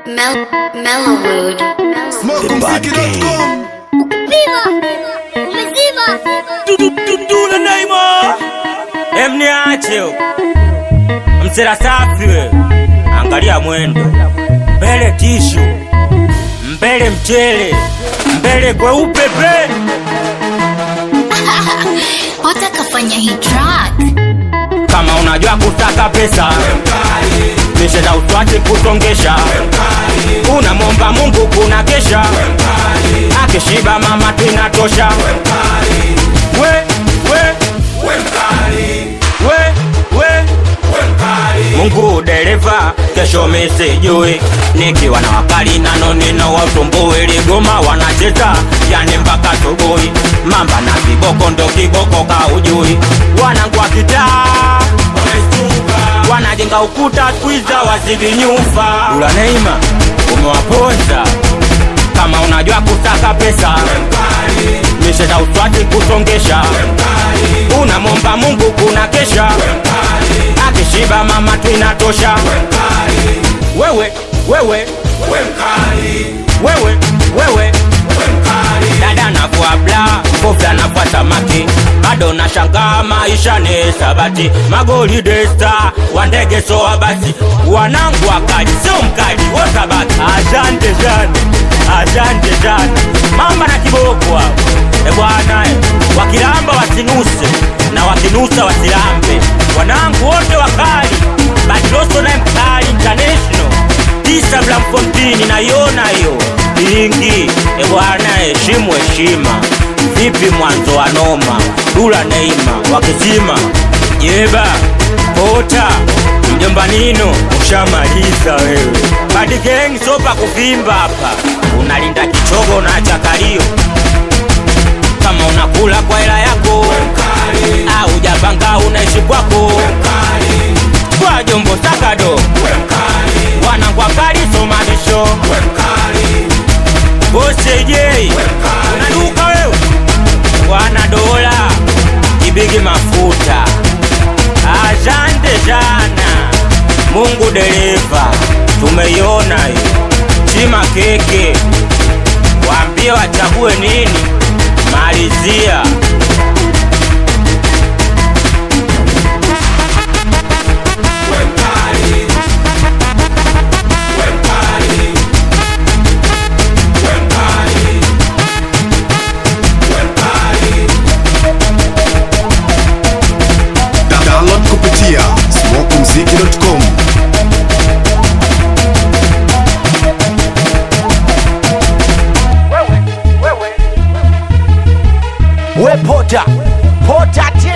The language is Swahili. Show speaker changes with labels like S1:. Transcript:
S1: Mel Mellowwood.
S2: Smokeumziki.com
S3: Viva! Umezima!
S4: Dudule Neymar emniache msera safi we angalia mwendo mbele tishu mbele mchele mbele kweupe pe
S1: Pota kafanya hii track.
S4: kama unajua kutaka pesa misheza uswache kusongesha unamwomba mungu kuna kesha akishiba mama tinatosha we we we we mungu dereva kesho misijui nikiwa na wakali nano nino watumbui ligoma wanacheza yani mpaka subuhi mamba na kiboko ndo kiboko kaujui wanangu wa kitaa wanajenga ukuta twiza wazidi nyufa ula neima umewaponza kama unajua kutaka pesa misheza uswati kusongesha unamwomba mungu kuna kesha akishiba mama twinatosha wewe wewe wewe wewe dada navua bla kofia navua samaki bado nashangaa maisha ni sabati magoli desta wa ndege soa basi wanangu wakali sio mkali wotabaki asante sana asante sana mamba na kiboko hao e bwana e, wakilamba wasinuse na wakinusa wasilambe wanangu wote wakali batiloso naye mkali international tisa blamfontini naiona hiyo ingi e bwana heshimu heshima vipi mwanzo wa noma dula neima wakisima jeba pota mjomba nino ushamaliza wewe badigengi sopa kuvimba hapa unalinda kichogo na chakalio kama unakula kwa hela yako au japanga unaishi kwako kwa jombo sakado wanangwa kali somanisho bosejei unaduka wewe wana dola kibigi mafuta asante sana mungu dereva tumeiona hiyo chima keke waambie wachague nini malizia
S2: Download kupitia smokeumziki.com
S5: we pota pota te